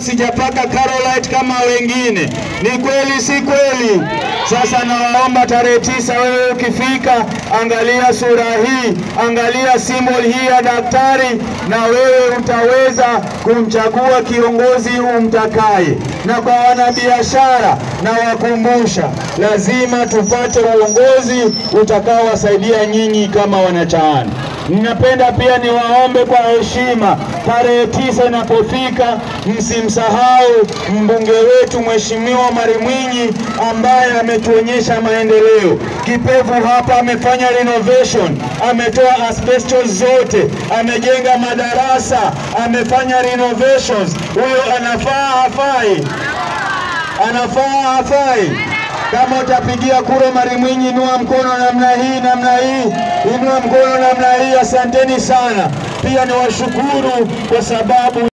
sijapaka Carolite kama wengine. Ni kweli si kweli? Sasa nawaomba tarehe tisa, wewe ukifika, angalia sura hii, angalia symbol hii ya daktari, na wewe utaweza kumchagua kiongozi umtakaye. Na kwa wanabiashara, na wakumbusha, lazima tupate uongozi utakaowasaidia nyinyi kama wanachaani. Ninapenda pia niwaombe kwa heshima, tarehe tisa inapofika, msimsahau mbunge wetu Mheshimiwa Mari Mwinyi ambaye ametuonyesha maendeleo. Kipevu hapa amefanya renovation, ametoa asbestos zote, amejenga madarasa, amefanya renovations. Huyo anafaa hafai? Anafaa hafai? Kama utapigia kura Mari Mwinyi, inua mkono namna hii, namna hii, inua mkono namna hii. Asanteni sana. Pia niwashukuru kwa sababu